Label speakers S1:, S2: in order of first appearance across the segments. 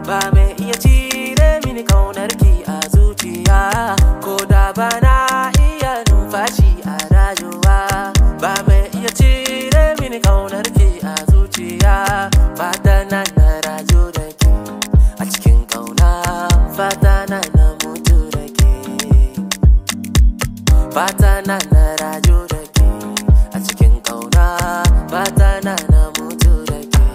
S1: ba mai iya cire mini kaunarki a zuciya ko da ba na iya numfashi a rayuwa ba mai iya cire mini kaunarki a zuciya fata na na rayu da ke a cikin kauna fata na na mutu da ke fata na na rayu da ke a cikin kauna fata na na mutu da ke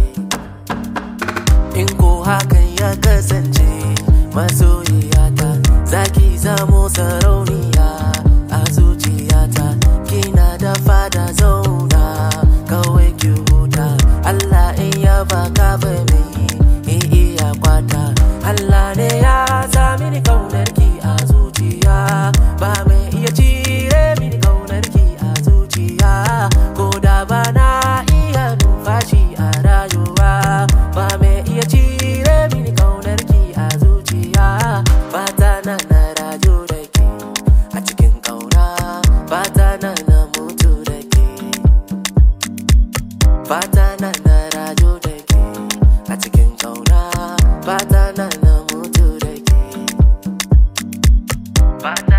S1: in ko hakan ya kasance masoyiyata zaki zamo sarauniya a zuciyata kina da fada zauna kawai ki huta Allah in ya baka ba mai in iya kwata Allah ne ya sa mini kaunarki a zuciya ba mai iya cire mini kaunarki a zuciya ko da ba na iya numfashi a rayuwa ba mai iya cire mini kaunarki a zuciya fata na na rayu da ke a cikin kauna fata na na mutu da ke fata na na rayu da ke a cikin kauna fata na na mutu da ke fata